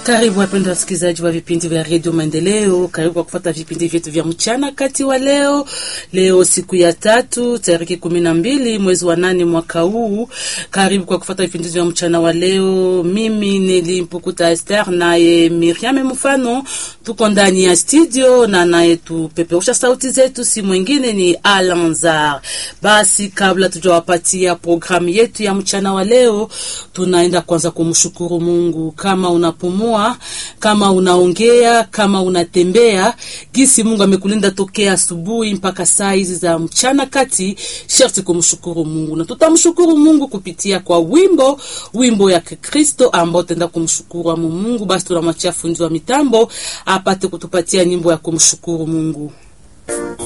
Karibu wapendwa wasikilizaji wa vipindi vya redio Maendeleo, karibu kwa kufuata vipindi vyetu vya mchana kati wa leo. Leo siku ya tatu tariki kumi na mbili mwezi wa nane mwaka huu. Karibu kwa kufuata vipindi vya mchana wa leo. Mimi nilimpukuta Esther naye Miriam Mfano, tuko ndani ya studio na naye tupeperusha sauti zetu, si mwingine ni Alanzar. Basi kabla tujawapatia programu yetu ya mchana wa leo, tunaenda kwanza kumshukuru Mungu. Kama unapumua kama unaongea, kama unatembea, gisi Mungu amekulinda tokea asubuhi mpaka saa hizi za mchana kati, sharti kumshukuru Mungu, na tutamshukuru Mungu kupitia kwa wimbo wimbo ya Kristo ambao tenda kumshukuru amu Mungu. Basi tunamwachia fundi wa mitambo apate kutupatia nyimbo ya kumshukuru Mungu.